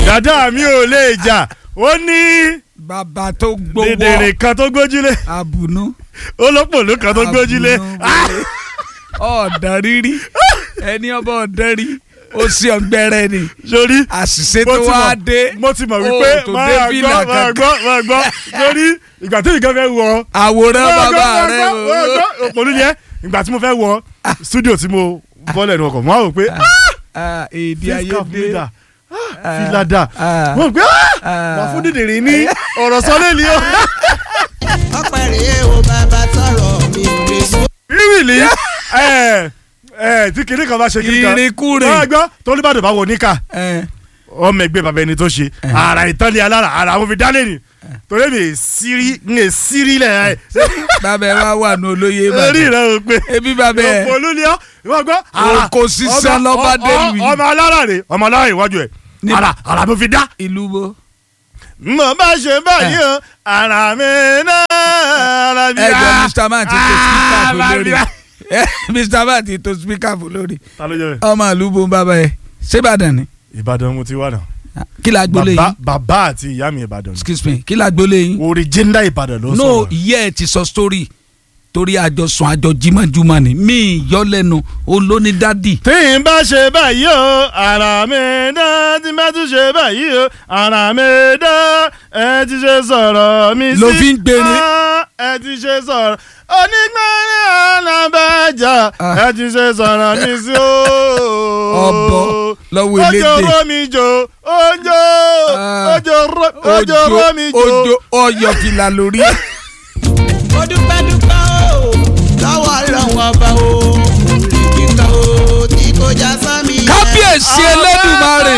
dada mi ò lè jà ó ní bàbá tó gbowó dèdèrè kan tó gbójúlé àbùnú olópòló kan tó gbójúlé àbùnú ọ̀dàn rírí ẹni ọba ọ̀dàn rí ó sì ọ̀gbẹ́rẹ́ ni sórí àṣìṣe mo tó ti wá mọ̀- dé mo ti mọ̀ ó wípé tó máa dé gbọ́ fìlà máa kankan. gbọ́ máa gbọ́ sórí ìgbà tí nǹkan fẹ́ wọ àwòrán máa gbọ́, bàbá máa rẹ gbọ́, máa o. gbọ́. òpòlú yẹn ìgbà tí mo fẹ́ wọ studio tí mo bọ́lẹ̀ ní ọkọ̀ mo á rò pé Ah, èdè face ayé cap dé mi dà fìlà dà ah. mo rò pé Ah. wà fún dìdìrín ní ọ̀rọ̀ sọ́lé ni ó ọpẹ́ rèé o bàbá tọrọ mi ò lè sọ. rírìlì ẹ ẹ tí kinní kan bá ṣe kinní kan Ìrìnkúrìn. máa gbọ́ tó ní bàdàn bá wọ níkà Eh, ọmọ ẹgbẹ́ bàbá ẹni tó ṣe ara ìtọ́lẹ̀ alára ara àwọn fi dálé ni torí mi è sírí ń è sírí lẹ̀ ẹ́ bàbá ẹ wá wà ní olóyè orí ìbàdàn rẹ̀ ò pé ebi bàbá ẹ ọ̀pọ̀ olú ni ọ́ ìwọ́n gbọ́ ara Oko sísá ọmọ- lọ́ba ọ- dé ọ- lu yìí. ọmọ alára rè ọmọ alára ìwájú ẹ̀ Ní- ara ara mo fi dá ìlú bo. mo bá ṣe báyìí o ara mi náà ara mi ẹ jọ á. mr man ti to speaker fún Ara mi lórí á. Eh, mr man ti to speaker fún lórí ta ló jẹ́ bẹ́ẹ̀. ọmọ ìlú bo bàbá ẹ ṣébàdàn ni ìbàdàn mo ti wà náà kí la gbólé bàbá yín bàbá àti ìyá mi ìbàdàn ni. excuse me kí la gbólé yín original ìbàdàn ló no sọ̀rọ̀. ìyá ẹ ti sọ story torí àjọsùn àjọ jimajuma ni mi yọ lẹ́nu olóní dádì tí n bá ṣe báyìí o ara mi dá tí n bá tún ṣe báyìí o ara mi dá ẹ ti ṣe sọ̀rọ̀ mi sí. Ló fi ń gbérin. Ah, ẹ ti ṣe sọ̀rọ̀ onígbẹ́rin alábàjá Ah. ẹ ti ṣe sọ̀rọ̀ mi sí o. Ọbọ lọ́wọ́ ojo elédè. romi jo ojo Ah. ojo ro- ojo romi jo. ojo ọyọ fìlà lórí ẹ. mo dúpẹ́ dúpẹ́ o lọ́wọ́ ọlọ́run ọba o òrìkì kan o tí kò já sán mi. kábíyèsí Elédùmarè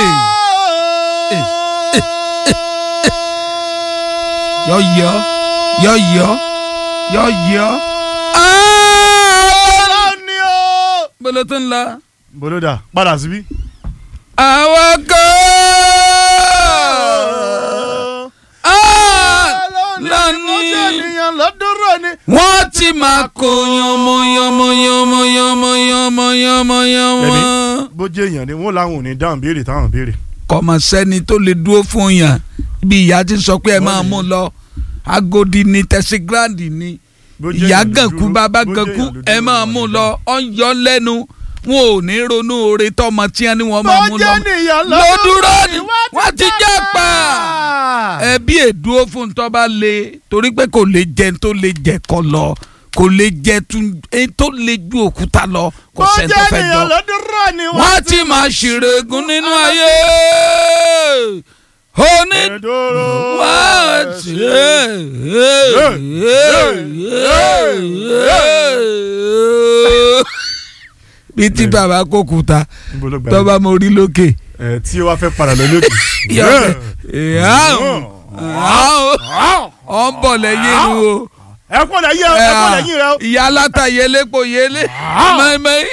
yọyọ yọyọ yọyọ. Ọlọ́run ni o. bolo tó ń lọ. boloda padà síbí. àwọn kan. lónìí ènìyàn lọ́dúnrún ni. wọ́n ti máa kó yánmọ́ yánmọ́ yánmọ́ yánmọ́ yánmọ́ yánmọ́ yánmọ́. ẹni bó jẹ́ èèyàn ni wọ́n láwọn ò ní dáhùn béèrè táwọn béèrè. kọmọ sẹ́ni tó lè dúró fún yàn bí ìyá ti sọ pé ẹ máa mú un lọ agodi ni tẹsígíráàdì ni Bó jẹ́ ìyá èèyàn ló gànkú dúró- bàbá bó jẹ́ gànkú èèyàn ló ẹ dúró máa wọn mú un ní lọ dáhùn. ọ ń yọ lẹ́nu wọn ò ní ronú oore tọmọ tí wọn ni wọn máa mú bó lọ jẹ́ ènìyàn lódúró ni lọ́dúnrún wọ́n ti jẹ́ pa ẹbí èdúró fún tọ́ bá le torí pé kò lè jẹ tó lè jẹ kọ lọ kò lè jẹ tún ẹni tó lè ju òkúta lọ kò bó sẹ́ni jẹ́ tó fẹ́ ènìyàn jọ lọ́dúnrún ni wọ́n ti máa ṣìrègùn nínú ayé oní Ẹ̀dọ́rọ̀ wọ́n ti bí tí bàbá kò kúta Níbo ló gbà tó yín? bá mo rí lókè ẹ tí ó wá fẹ́ padà lọ lókè. ọ̀ ń bọ̀ lẹ́yìn inú o ẹ kọ́ lẹ́yìn ẹ ẹ kọ́ lẹ́yìn rẹ o. ìyá aláta yẹlẹ́pọ̀ yẹlẹ́ mẹ́mẹ́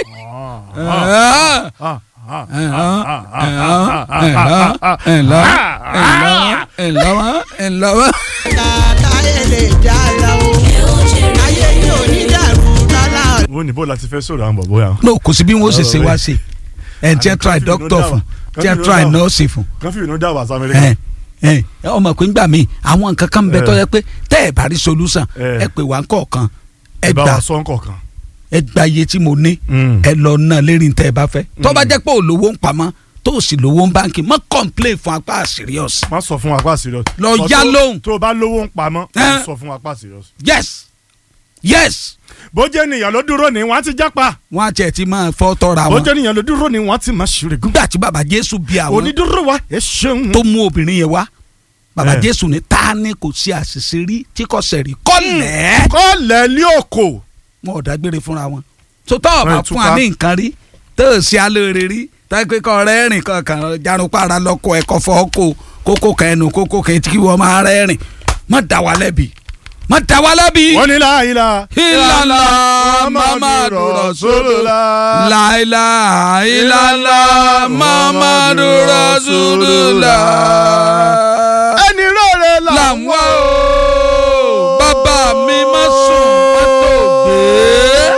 ẹ̀lọ́wọ́ ẹ̀lọ́wọ́. tàtà èlé já la o ayé yóò ní dàrú lọ́la. wọ́n ní bó la ti fẹ́ sọ̀rọ̀ àwọn bọ̀bọ̀ yà. no kò sí bí wọ́n ṣe ṣe wá sí ẹ̀ tí ẹ try doctor fún tí ẹ try nurse fún kan fi ìnú dá wàsá ẹ amẹ́ríkà. ẹ ọmọ pé ńgbà míì àwọn nǹkan kan bẹ tó yẹ pé tẹ́ ẹ bá rí solution Eh. ẹ pè wá kọ̀ọ̀kan ẹ ẹ bá gbà wa sọ nǹkan. ẹ gba iye tí mo ní ẹ lọ ná lérí tẹ́ ẹ bá fẹ́ tó bá jẹ́ pé olówó ń pamọ́ tó o sì lówó ń báńkì mọ́ complain fún apá serious má sọ fún wa pa serious. Lọ Sọ yá tó- lóhùn. tó o bá lówó ń pamọ́ Eh. má sọ fún wa pa serious. yes yes bó jẹ́ ènìyàn ló dúró ni wọ́n á ti jápa. wọ́n á tiẹ̀ ti máa fọ́ tọ́ra bó wọn jẹ́ ènìyàn ló dúró ni wọ́n á ti máa ṣèrègùn. nígbà tí baba jésù bí àwọn onídúró wa ẹ ṣeun. tó mú obìnrin yẹn wá baba Eh. jésù ní ta ni kò sí àṣìṣe rí tí kò sẹ̀rí kọ́lẹ̀ kọ́lẹ̀ ní òkò. wọn ò dágbére fúnra wọn tó tọ́ ọ̀bà Ẹ fún wa túká. ní nǹkan rí tó o ṣe alóore rí táyé kọ́ rẹ́rìn kankan jarunpára lọ́kọ̀ ẹ̀kọ́ fọ́ kó kókó kan ẹnu kókó kan etí kí wọ́n máa rẹ́rìn má dá wa lẹ́bi má dá wa lẹ́bi. wọ́n ní láàyè ìlànà mamadu rasulula láìlà ìlànà mamadu rasulula. ẹni rọrẹ là là ń wá o bàbá mi má sùn má tó gbé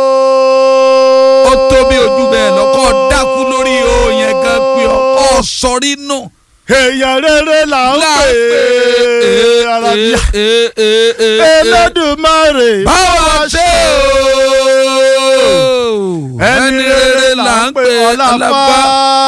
ó tó bí ojú bẹ́ẹ̀ lọ́kọ́ dákú lórí o yẹn gan pé ọkọ̀ sọrí nù èèyàn rere là ń pè é alábíà Elédùmarè báwa ṣe o ẹni rere là ń pè ọlápá